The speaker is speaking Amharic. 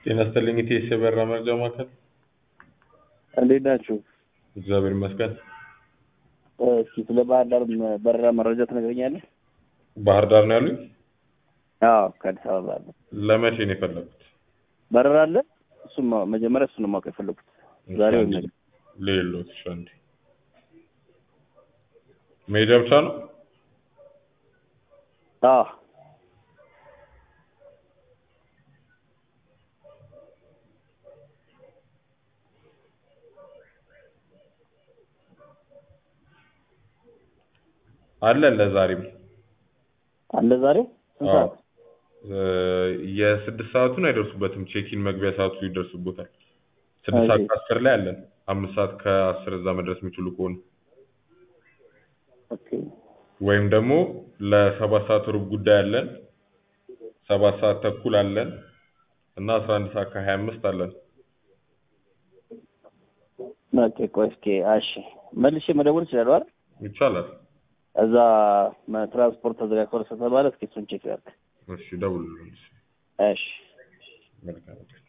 ጤና ይስጥልኝ ኢቴስ የበረራ መረጃ ማዕከል። እንዴት ናችሁ? እግዚአብሔር ይመስገን። እስኪ ስለ ባህር ዳር መ- በረራ መረጃ ትነግረኛለህ? ባህር ዳር ነው ያሉኝ? አዎ ከአዲስ አበባ አለ ለመቼ ነው የፈለጉት? በረራ አለ። እሱም ማ- መጀመሪያ እሱን ነው ማወቅ የፈለጉት ዛሬ ወይም ነገ። ሌሎት እሺ፣ አንዴ መሄጃ ብቻ ነው? አዎ አለ ለዛሬም አለ ዛሬ ስንት አዎ። ሰዓት? እ፣ የስድስት ሰዓቱን አይደርሱበትም። ቼኪን መግቢያ ሰዓቱ ይደርሱበታል። ስድስት ሰዓት እሺ። ከአስር ላይ አለን። አምስት ሰዓት ከአስር እዛ መድረስ የሚችሉ ከሆነ ኦኬ ወይም ደግሞ ለሰባት ሰዓት ሩብ ጉዳይ አለን። ሰባት ሰዓት ተኩል አለን እና አስራ አንድ ሰዓት ከሀያ አምስት አለን። ኦኬ ቆይ እስኪ እሺ መልሼ መደወል እችላለሁ አይደል? ይቻላል። እዛ መ- ትራንስፖርት ተዘጋግቷል ስለተባለ እስኪ እሱን ቼክ ያድርግ። እሺ ደውሉልን። እሺ መልካም